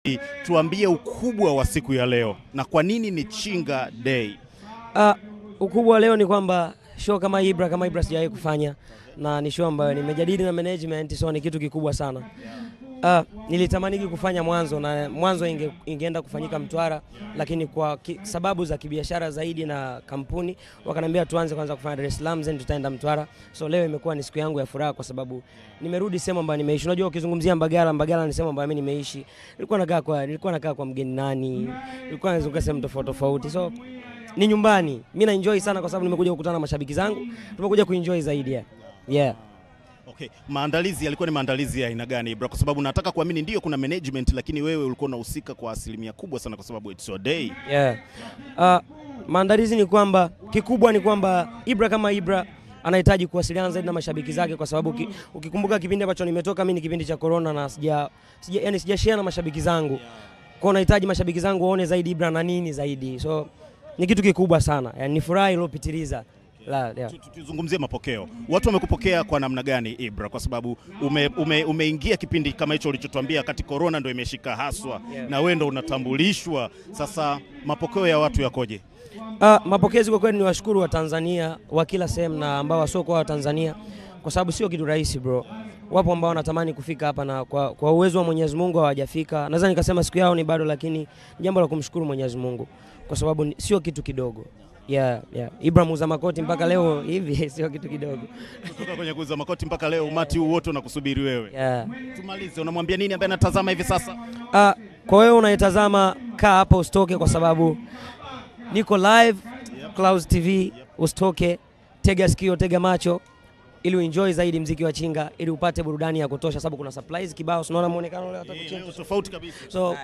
tuambie ukubwa wa siku ya leo na kwa nini ni Chinga Day. Uh, ukubwa leo ni kwamba show kama Ibra kama Ibra sijawahi kufanya na ni show ambayo nimejadili na management, so ni kitu kikubwa sana. Uh, nilitamaniki kufanya mwanzo na mwanzo inge, ingeenda kufanyika Mtwara, lakini kwa ki, sababu za kibiashara zaidi na kampuni wakaniambia tuanze kwanza kufanya Dar es Salaam then tutaenda Mtwara. So leo imekuwa ni siku yangu ya furaha kwa sababu nimerudi sehemu ambayo nimeishi. Unajua, ukizungumzia Mbagala, Mbagala ni sehemu ambayo mimi nimeishi. Nilikuwa nakaa kwa nilikuwa nakaa kwa mgeni nani, nilikuwa nazunguka sehemu tofauti tofauti, so ni nyumbani. Mimi na enjoy sana kwa sababu nimekuja kukutana na mashabiki zangu, tumekuja kuenjoy zaidi yeah. Yeah. Okay, maandalizi yalikuwa ni maandalizi ya aina gani Ibra? Kwa sababu nataka kuamini ndio kuna management, lakini wewe ulikuwa unahusika kwa asilimia kubwa sana, kwa sababu it's your day. Yeah. Uh, maandalizi ni kwamba kikubwa ni kwamba Ibra kama Ibra anahitaji kuwasiliana zaidi na mashabiki zake, kwa sababu ki, ukikumbuka kipindi ambacho nimetoka mimi ni kipindi cha corona na sija, sija yani sijashare na mashabiki zangu, kwa nahitaji mashabiki zangu waone zaidi Ibra na nini zaidi, so ni kitu kikubwa sana, yani ni furaha iliyopitiliza. La, yeah. Tu- tu- Tuzungumzie mapokeo, watu wamekupokea kwa namna gani Ibra? Kwa sababu ume, ume, umeingia kipindi kama hicho ulichotuambia, kati corona ndo imeshika haswa Yeah. na wewe ndo unatambulishwa sasa, mapokeo ya watu yakoje? Ah, mapokezi kwa kweli ni washukuru wa Tanzania wa kila sehemu na ambao wasiokuwa wa Tanzania kwa sababu sio kitu rahisi bro. Wapo ambao wanatamani kufika hapa na kwa, kwa uwezo wa Mwenyezi Mungu hawajafika. Naweza nikasema siku yao ni bado, lakini ni jambo la kumshukuru Mwenyezi Mungu kwa sababu ni- sio kitu kidogo. Yeah, yeah. Ibrahim uza makoti mpaka leo hivi sio kitu kidogo. Kutoka kwenye kuuza makoti mpaka leo, umati huu wote unakusubiri wewe. Yeah. Tumalize, unamwambia nini ambaye anatazama hivi sasa? Ah, kwa wewe unaitazama, kaa hapa usitoke, kwa sababu niko live Clouds TV. Usitoke, tega sikio, tega macho ili uenjoy zaidi mziki wa Chinga, ili upate burudani ya kutosha, sababu kuna surprise kibao. Unaona muonekano leo hata Eh, kuchinja. leo tofauti kabisa. So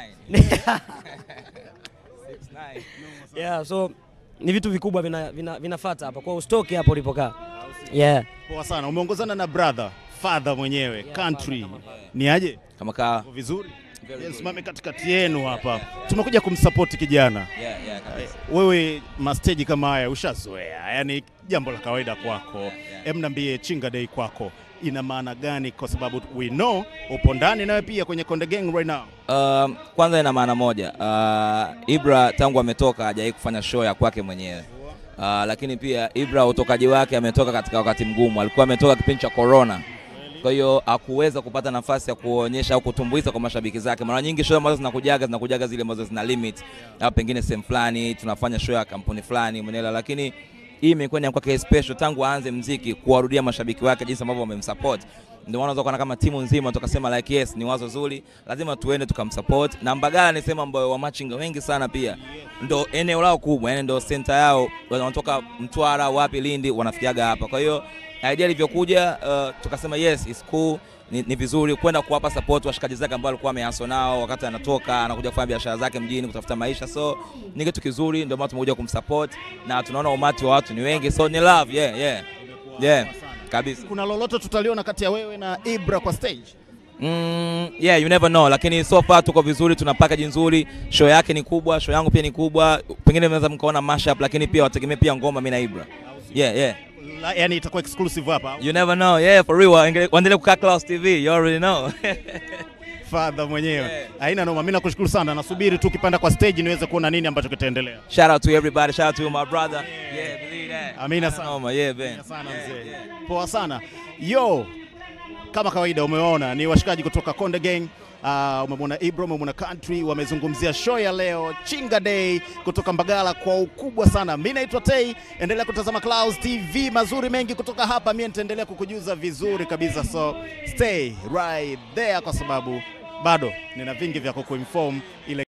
yeah, so ni vitu vikubwa vina, vina, vinafuata hapa, kwa usitoke hapo ulipokaa. Yeah. Poa sana, umeongozana na brother father mwenyewe country, ni aje? kama kaa Uko vizuri? Very Yes, good. mame katikati yenu hapa, tumekuja kumsupport kijana. yeah, yeah, kabisa. Wewe masteji kama haya ushazoea, yani jambo la kawaida kwako. yeah. Em, niambie Chinga Day kwako ina maana gani? Kwa sababu we know upo ndani nawe pia kwenye Konde Gang right now. Um, kwanza ina maana moja uh, Ibra tangu ametoka hajawahi kufanya show ya kwake mwenyewe uh, lakini pia Ibra utokaji wake ametoka katika wakati mgumu, alikuwa ametoka kipindi cha corona, kwa hiyo hakuweza kupata nafasi ya kuonyesha au kutumbuiza kwa mashabiki zake. Mara nyingi show ambazo zinakujaga zinakujaga zile ambazo zina limit au pengine sehemu fulani tunafanya show ya kampuni fulani mwenela, lakini hii imekuwa ni ya kwake special tangu aanze mziki, kuwarudia mashabiki wake jinsi ambavyo wamemsupport. Ndio maana unaweza kuona kama timu nzima tukasema like yes, ni wazo zuri, lazima tuende tukamsupport. Na Mbagala ni sehemu ambayo wamachinga wengi sana pia ndo eneo lao kubwa, yani ndo center yao, wanatoka Mtwara, wapi, Lindi, wanafikiaga hapa. Kwa hiyo idea ilivyokuja, uh, tukasema yes, it's cool ni, ni vizuri kwenda kuwapa support washikaji zake ambao alikuwa amehaso nao wakati anatoka anakuja kufanya biashara zake mjini kutafuta maisha, so ni kitu kizuri, ndio maana tumekuja kumsupport na tunaona umati wa watu ni wengi, so ni love yeah, yeah. Yeah, kabisa. Kuna lolote tutaliona kati ya wewe na Ibra kwa stage? Mm, yeah, you never know, lakini so far tuko vizuri, tuna package nzuri, show yake ni kubwa, show yangu pia ni kubwa, pengine mnaweza mkaona mashup, lakini pia wategemee pia ngoma mimi na Ibra. Yeah, yeah. La, yani itakuwa exclusive hapa. You never know. Yeah, for real. Waendelee- Waendelee kukaa Clouds TV. You already know. Father mwenyewe. Yeah. Haina noma, mimi nakushukuru sana. Nasubiri tu ukipanda kwa stage niweze kuona nini ambacho kitaendelea. Shout out to everybody. Shout out to my brother. Yeah, believe that. Amina sana. Noma. Yeah, Ben. Asante sana mzee. Poa sana. Yo, kama kawaida umeona ni washikaji kutoka Konde Gang. Uh, umemwona Ibro, umemwona Country, wamezungumzia show ya leo Chinga Day kutoka Mbagala kwa ukubwa sana. Mimi naitwa Tei, endelea kutazama Clouds TV, mazuri mengi kutoka hapa. Mimi nitaendelea kukujuza vizuri kabisa, so stay right there, kwa sababu bado nina vingi vya kukuinform ile